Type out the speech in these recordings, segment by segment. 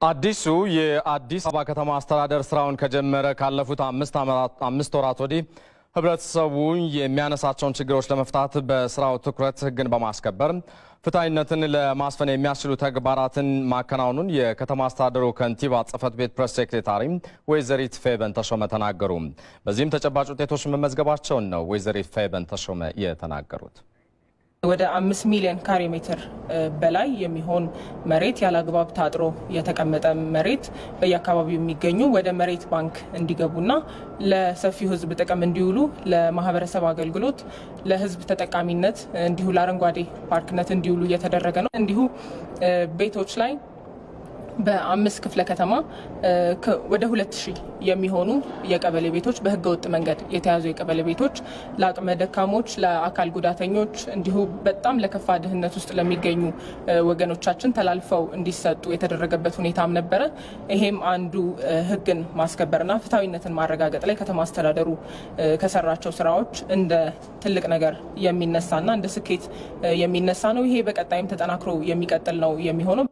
አዲሱ የአዲስ አበባ ከተማ አስተዳደር ስራውን ከጀመረ ካለፉት አምስት ወራት ወዲህ ህብረተሰቡ የሚያነሳቸውን ችግሮች ለመፍታት በስራው ትኩረት ህግን በማስከበር ፍትሐዊነትን ለማስፈን የሚያስችሉ ተግባራትን ማከናወኑን የከተማ አስተዳደሩ ከንቲባ ጽህፈት ቤት ፕሬስ ሴክሬታሪ ወይዘሪት ፌበን ተሾመ ተናገሩ። በዚህም ተጨባጭ ውጤቶች መመዝገባቸውን ነው ወይዘሪት ፌበን ተሾመ የተናገሩት። ወደ አምስት ሚሊዮን ካሬ ሜትር በላይ የሚሆን መሬት ያለአግባብ ታጥሮ የተቀመጠ መሬት በየአካባቢው የሚገኙ ወደ መሬት ባንክ እንዲገቡና ለሰፊው ህዝብ ጥቅም እንዲውሉ ለማህበረሰብ አገልግሎት፣ ለህዝብ ተጠቃሚነት እንዲሁ ለአረንጓዴ ፓርክነት እንዲውሉ እየተደረገ ነው። እንዲሁ ቤቶች ላይ በአምስት ክፍለ ከተማ ወደ ሁለት ሺህ የሚሆኑ የቀበሌ ቤቶች በህገ ወጥ መንገድ የተያዙ የቀበሌ ቤቶች ለአቅመ ደካሞች፣ ለአካል ጉዳተኞች እንዲሁ በጣም ለከፋ ድህነት ውስጥ ለሚገኙ ወገኖቻችን ተላልፈው እንዲሰጡ የተደረገበት ሁኔታም ነበረ። ይሄም አንዱ ህግን ማስከበርና ፍትሐዊነትን ማረጋገጥ ላይ ከተማ አስተዳደሩ ከሰራቸው ስራዎች እንደ ትልቅ ነገር የሚነሳና እንደ ስኬት የሚነሳ ነው። ይሄ በቀጣይም ተጠናክሮ የሚቀጥል ነው የሚሆነው።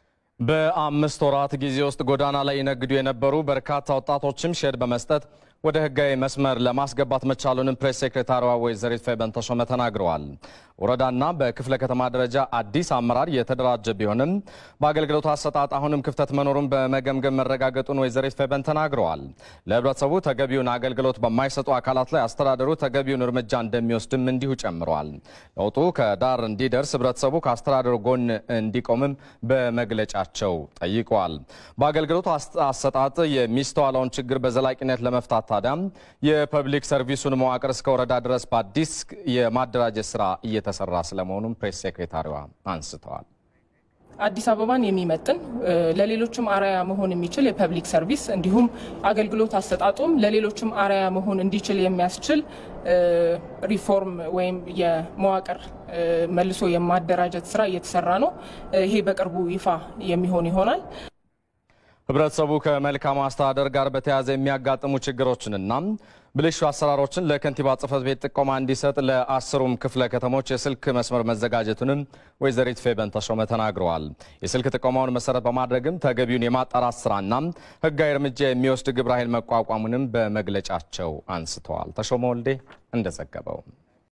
በአምስት ወራት ጊዜ ውስጥ ጎዳና ላይ ይነግዱ የነበሩ በርካታ ወጣቶችም ሼድ በመስጠት ወደ ህጋዊ መስመር ለማስገባት መቻሉንም ፕሬስ ሴክሬታሪዋ ወይዘሪት ፌበን ተሾመ ተናግረዋል። ወረዳና በክፍለ ከተማ ደረጃ አዲስ አመራር የተደራጀ ቢሆንም በአገልግሎት አሰጣጥ አሁንም ክፍተት መኖሩን በመገምገም መረጋገጡን ወይዘሪት ፌበን ተናግረዋል። ለህብረተሰቡ ተገቢውን አገልግሎት በማይሰጡ አካላት ላይ አስተዳደሩ ተገቢውን እርምጃ እንደሚወስድም እንዲሁ ጨምረዋል። ለውጡ ከዳር እንዲደርስ ህብረተሰቡ ከአስተዳደሩ ጎን እንዲቆምም በመግለጫቸው ጠይቀዋል። በአገልግሎት አሰጣጥ የሚስተዋለውን ችግር በዘላቂነት ለመፍታት ታዲያም የፐብሊክ ሰርቪሱን መዋቅር እስከ ወረዳ ድረስ በአዲስ የማደራጀት ስራ እየተሰራ ስለመሆኑም ፕሬስ ሴክሬታሪዋ አንስተዋል። አዲስ አበባን የሚመጥን ለሌሎችም አርአያ መሆን የሚችል የፐብሊክ ሰርቪስ እንዲሁም አገልግሎት አሰጣጡም ለሌሎችም አርአያ መሆን እንዲችል የሚያስችል ሪፎርም ወይም የመዋቅር መልሶ የማደራጀት ስራ እየተሰራ ነው። ይሄ በቅርቡ ይፋ የሚሆን ይሆናል። ህብረተሰቡ ከመልካም አስተዳደር ጋር በተያያዘ የሚያጋጥሙ ችግሮችንና ብልሹ አሰራሮችን ለከንቲባ ጽህፈት ቤት ጥቆማ እንዲሰጥ ለአስሩም ክፍለ ከተሞች የስልክ መስመር መዘጋጀቱንም ወይዘሪት ፌበን ተሾመ ተናግረዋል። የስልክ ጥቆማውን መሰረት በማድረግም ተገቢውን የማጣራት ስራና ህጋዊ እርምጃ የሚወስድ ግብረ ኃይል መቋቋሙንም በመግለጫቸው አንስተዋል። ተሾመ ወልዴ እንደዘገበው